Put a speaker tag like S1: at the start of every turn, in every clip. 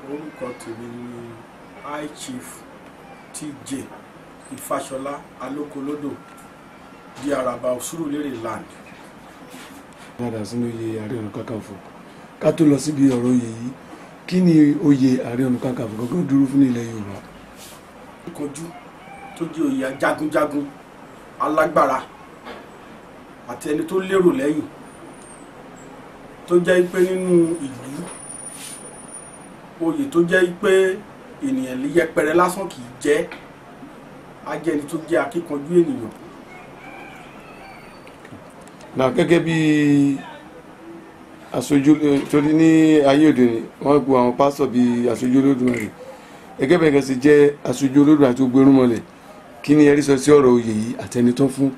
S1: orúkọ tèmi ni high chief tj ìfàsọlá alókolódò di àràbà òsúrùlérè land.
S2: padà sínú oyè ààrẹ ọ̀nà kakanfò ká tó lọ síbi ọ̀rọ̀ oyè yìí kí ni oyè ààrẹ ọ̀nà kakanfò gangan dúró fún ní ilẹ̀ yorùbá.
S1: ìkanjú tó jẹ́ oyè jagunjagun alágbára àti ẹni tó lérò lẹ́yìn tó jẹ́ pé nínú ìlú oyè tó jẹ́ pé ènìyàn yẹpẹrẹ lásán kì í jẹ́ á jẹ́ ẹni tó jẹ́ akíkanjú ènìyàn
S2: náà gẹ́gẹ́ bí aṣojú torí ní ayé òde òní wọ́n gbọ́ àwọn pásítọ̀ bíi aṣojú olódùmarè gẹ́gẹ́ bẹ́ẹ̀ kẹ́sì jẹ́ aṣojú olódùmarè àti gbogbo irúnmọlẹ̀ kí ni ẹ̀rí sọ sí ọ̀rọ̀ oyè yìí àtẹni tó fún.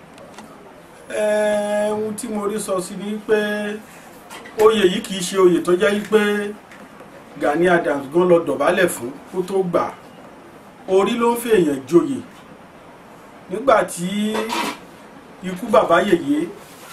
S1: Ẹ, ohun tí mo rí sọ sí ni pé oyè yìí kì í ṣe oyè tó jẹ́ pé Gani Adams gan lọ dọ̀bálẹ̀ fún kó tó gbà á. orí ló ń fi èèyàn joyè nígbà tí ikú bàbá yèyé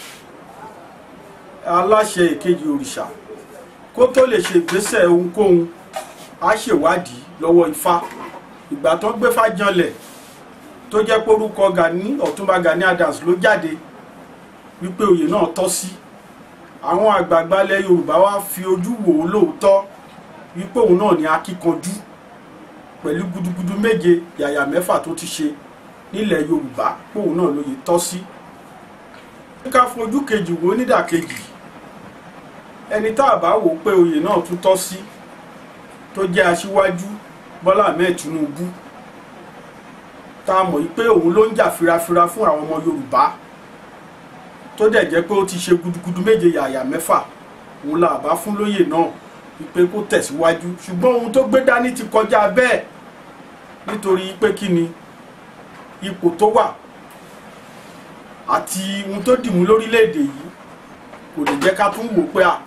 S1: aláṣẹ èkejì òrìṣà kó tó lè ṣe ìgbésẹ̀ ohunkóhun á ṣèwádìí lọ́wọ́ ifá ìgbà tó ń gbé fájànlẹ̀ tó jẹ́ pé orúkọ Gani Ọ̀túnba Gani Adams ló jáde wípé oyè náà tọ́ sí àwọn àgbààgbà ilẹ̀ Yorùbá wá fi ojú wò ó lóòótọ́ wípé òun náà ní akíkanjú pẹ̀lú gudugudu méje yàyà mẹ́fà tó ti ṣe nílẹ̀ Yorùbá pé òun náà lóye tọ́ sí. ká fojú kejì wo nídàkejì ẹni tá a bá wò pé oyè náà tún tọ́ sí tó jẹ́ aṣíwájú Bọ́lá Ahmed Tinubu tá a mọ̀ pé òun ló ń jà firafira fún àwọn ọmọ Yorùbá tó dẹ̀ jẹ́ pé ó ti ṣe gudugudu méje yàyà mẹ́fà òun là bá fún lóyè náà wípé kó tẹ̀síwájú ṣùgbọ́n ohun tó gbé dání ti kọjá bẹ́ẹ̀ nítorí pé kí ni ipò tó wà àti ohun tó dìmú lórílẹ̀‐èdè yìí kò lè jẹ́ ká tún wò pé à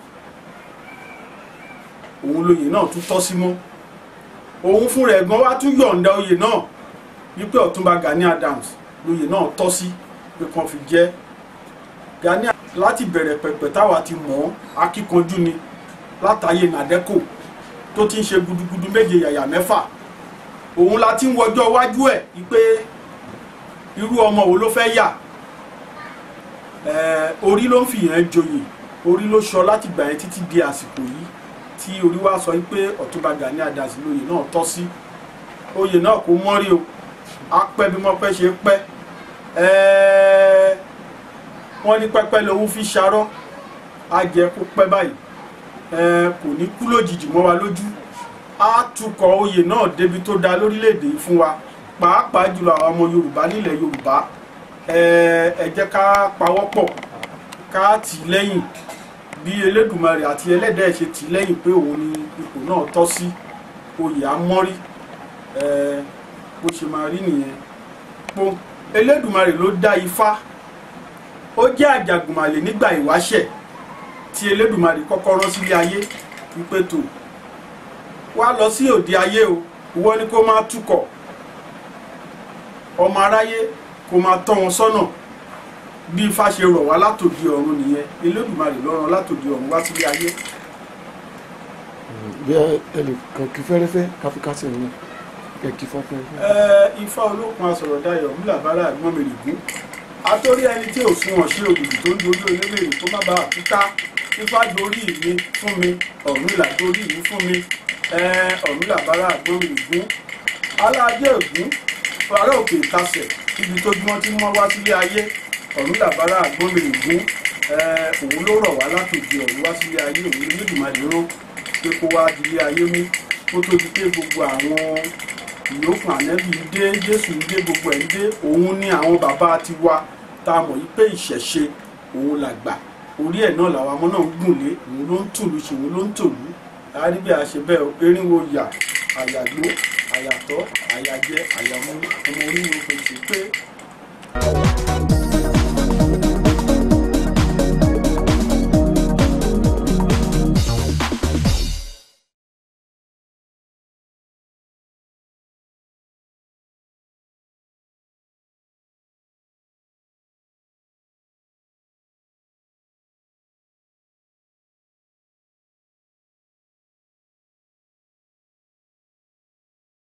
S1: òun lóyè náà tún tọ́ sí mọ́ òun fún rẹ̀ gan wá tún yọ̀ǹda oyè náà wípé Ọ̀túnba Gani Adams lóyè náà tọ́ sí pé kan fi jẹ́ Gani láti bẹ̀rẹ̀ pẹ̀pẹ̀ táwa ti mọ̀ ọ́ akíkanjú ni látàyè nàdẹ́kò tó ti ń ṣe gudugudu méje yàyà mẹ́fà òun la ti ń wọjọ́ iwájú ẹ̀ wípé irú ọmọ wo ló fẹ́ yà orí ló ń fìyàn joyè orí ló sọ láti gbà yẹn títí di àsìkò yìí tí orí wa sọ wípé Ọ̀túnba Gani Adams lóyè náà tọ́ sí oyè náà kò mọ́rí o á pẹ́ bí wọ́n pẹ́ ṣe pẹ́ wọ́n ní pẹ́pẹ́ lòun fi ṣarọ́ á jẹ́ kó pẹ́ báyìí kò ní kú lójijì mọ́ wa lójú á tukọ̀ oyè náà débi tó da lórílẹ̀‐èdè yìí fún wa pàápàá jùlọ àwọn ọmọ Yorùbá nílẹ̀ Yorùbá ẹ jẹ́ ká pawọ́pọ̀ ká tì í lẹ́yìn bí Elédùmarè àti ẹlẹ́dẹ̀ ṣe tì í lẹ́yìn pé òun ni ipò náà tọ́ sí oyè amọ́rí bó ṣe máa rí nìyẹn pọ́n Elédùmarè ló dá Ifá ó jẹ́ àjàgùnmàlè nígbà ìwáṣẹ̀ tí Elédùmarè kọ́kọ́ rán sílé ayé wípé tó wá lọ sí òde ayé o ìwọ ni kó máa túkọ̀ ọmọ aráyé kó máa tọ́ wọn sọ́nà bí Ifá ṣe rọ̀ wá látòdì ọ̀run nìyẹn Elédùmarè ló rán látòdì ọ̀run wá sílé ayé.
S2: bí ẹnì kan kí fẹ́rẹ́fẹ́ káfíkásì ní ẹ kí fọ́fẹ́.
S1: Ifá olókun asọ̀rọ̀dayọ̀ múlàbárà gbọ́nmẹ̀rẹ̀gún àtórí ẹni tí ò fún wọn ṣe òdòdó tó ń dojú olómèrè tó má bàa túká Ifá dorí mi fún mi Ọ̀rúnmìlà dorí mi fún mi Ọ̀rúnmìlà bára àgbọ̀nrìngún aládé ògún ará òkè ìtasẹ̀ ibi tó gbọ́n tí wọ́n wá sílé ayé Ọ̀rúnmìlà bára àgbọ̀nrìngún òun ló rọ̀ wá látòdì ọ̀run wá sílé ayé òun ló Olódùmarè rán pé kó wá dilé ayé mú kó tó di pé gbogbo àwọn ìyókù ànẹ́bí ń dé Jésù ń dé gbogbo ẹ̀ ń dé òun ní àwọn bàbá ti wá tá a mọ̀ yí pé ìṣẹ̀ṣe òun là gbà orí ẹ̀ náà làwọn ọmọ náà ń gùn lé òun ló ń tùlù ṣe òun ló ń tòlú láàrí bí a ṣe bẹ́ẹ̀ erinwo yà àyàgbó àyàtọ̀ àyàjẹ àyàmú ọmọ oníwo fèsì pé.